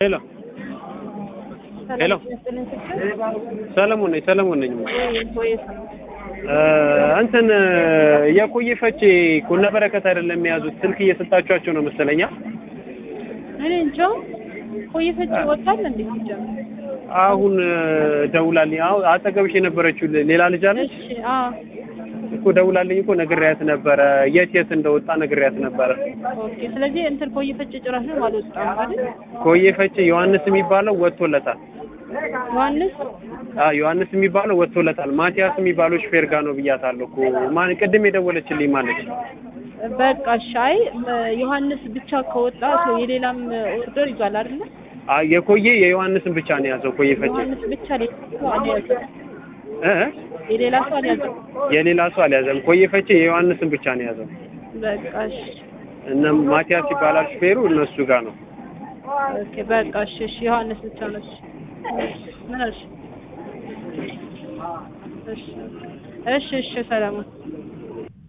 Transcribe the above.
ሄሎ ሄሎ ሰለሞን ነኝ ሰለሞን ነኝ እንትን የቆየ ፈቼ ኩነ በረከት አይደለም የያዙት ስልክ እየሰጣችኋቸው ነው መሰለኛ እኔ እንጃ ቆየ ፈቼ ወጣል እንዴ ሲጀምር አሁን ደውላልኝ አሁን አጠገብሽ የነበረችው ሌላ ልጅ አለች እሺ አዎ እኮ ደውላልኝ እኮ ነግሬያት ነበረ የት የት እንደወጣ ነግሬያት ነበረ ኦኬ ስለዚህ እንትን ቆየ ፈቼ ጭራሽ ነው አልወጣም አይደል ቆየ ፈቼ ዮሐንስ የሚባለው ወጥቶለታል ዮሐንስ አዎ ዮሐንስ የሚባለው ወጥቶለታል ማቲያስ የሚባለው ሹፌር ጋር ነው ብያታለሁ እኮ ማን ቅድም የደወለችልኝ ማለች በቃ ሻይ ዮሐንስ ብቻ ከወጣ ሰው የሌላም ኦርደር ይዟል አይደል አዎ የቆየ የዮሐንስን ብቻ ነው የያዘው ቆየ ፈቼ ዮሐንስ ብቻ ሌላ ሰው አልያዘም እ የሌላ ሰው አልያዘም የሌላ ሰው አልያዘም ቆየ ፈቼ የዮሐንስን ብቻ ነው የያዘው በቃ እሺ እነ ማቲያስ ይባላል ሹፌሩ እነሱ ጋር ነው ኦኬ በቃ እሺ እሺ ዮሐንስ ብቻ ነው እሺ ምን አልሽ እሺ እሺ እሺ ሰላም